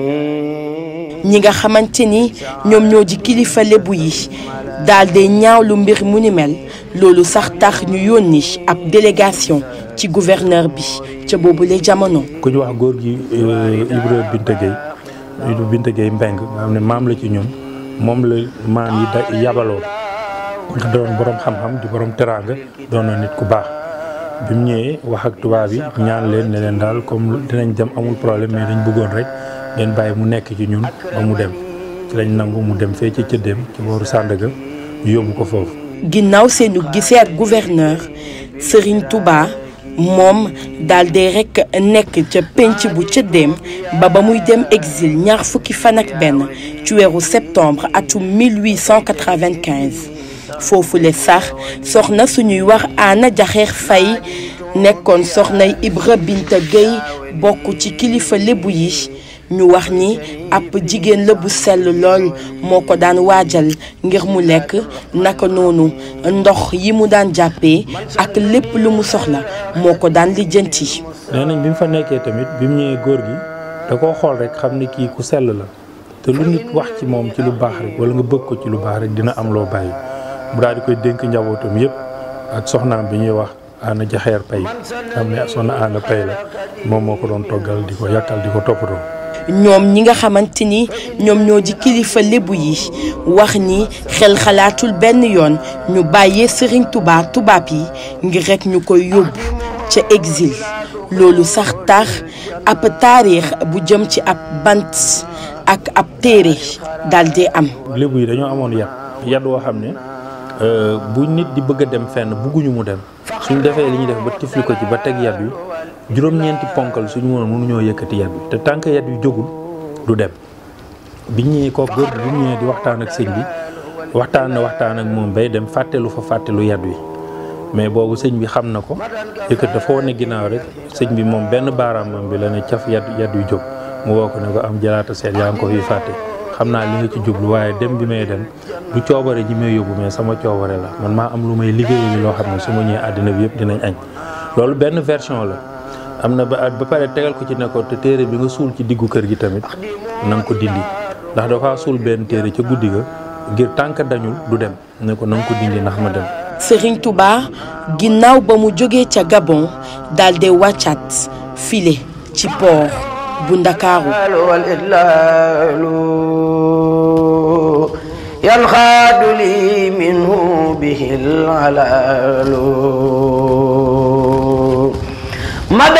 ñi nga xamante ni ñoom ñoo di kilifa lébu yi daal di ñaawlu mbir mu ni mel loolu sax tax ñu yónni ab délégation ci gouverneur bi ca boobule jamono. ku ñu wax góor gi Ibra Binta Gueye Ibra Binta Gueye Mbeng nga xam ne maam la ci ñun moom la maam yi da yabaloo nga doon borom xam-xam di borom teraanga doon na nit ku baax bi mu ñëwee wax ak tubaab yi ñaan leen ne leen daal comme dinañ dem amul problème mais dañ bëggoon rek ngeen bàyyi mu nekk ci ñun ba mu dem ci lañ nangu mu dem fee ci cëddeem ci booru Sandaga ñu yóbbu ko foofu. ginnaaw seenu gisee ak gouverneur Serigne Touba moom daal di rek nekk ca penc bu cëddeem ba ba muy dem exil ñaar fukki fan ak benn ci weeru septembre atum 1895 foofu le sax soxna suñuy wax Anna Jaxeer Fay nekkoon soxnay Ibra Binta Gueye bokk ci kilifa lébu yi ñu wax ni ab jigéen la bu sell lool moo ko daan waajal ngir mu lekk naka noonu ndox yi mu daan jàppee ak lépp lu mu soxla moo ko daan lijjanti. nee nañ bi mu fa nekkee tamit bi mu ñëwee góor gi da koo xool rek xam ni kii ku sell la te lu nit wax ci moom ci lu baax rek wala nga bëgg ko ci lu baax rek dina am loo bàyyi mu daal di koy dénk njabootam yépp ak soxnaam bi ñuy wax Anna Jaxeer Pay xam ne soxna Anna Pay la moom moo ko doon toggal di ko yàkkal di ko toppatoo. ñoom ñi nga xamante ni ñoom ñoo di kilifa lébu yi wax ni xel xalaatul benn yoon ñu bàyyee Serigne Touba tubaab yi ngir rek ñu koy yóbbu ca exil loolu sax tax ab taarix bu jëm ci ab bant ak ab téere daal di am. lébu yi dañoo amoon yat yat woo xam ne bu nit di bëgg a dem fenn bugguñu mu dem suñ defee li ñuy def ba tifli ko ci ba teg yat wi juróom-ñeenti ponkal suñu mënoon mënuñoo yëkkati yat bi te tànk yat wi jógul du dem biñ ñëwee ko góor bi ñu ñëwee di waxtaan ak sëñ bi waxtaan na waxtaan ak moom bay dem fàttelu fa fàttelu yat wi mais boobu sëñ bi xam na ko yëkkat dafa wane ginnaaw rek sëñ bi moom benn baaraamam bi la ne caf yat yat wi jóg mu woo ko ne ko am jalaata seet yaa ngi ko fi fàtte xam naa li nga ci jublu waaye dem bi may dem du coobare ji may yóbbu mais sama coobare la man maa am lu may liggéeyu loo xam ne su ma ñëwee àddina bi yëpp dinañ añ loolu benn version la am na ba ba pare tegal ko ci ne ko te téere bi nga suul ci diggu kër gi tamit na nga ko dindi ndax dafa suul benn téere ca guddi ga ngir tànk dañul du dem ne ko na nga ko dindi ndax ma dem. Serigne Touba ginnaaw ba mu jógee ca Gabon daal di wàccaat file ci port bu Ndakaaru. ينخاد لي منه به العلال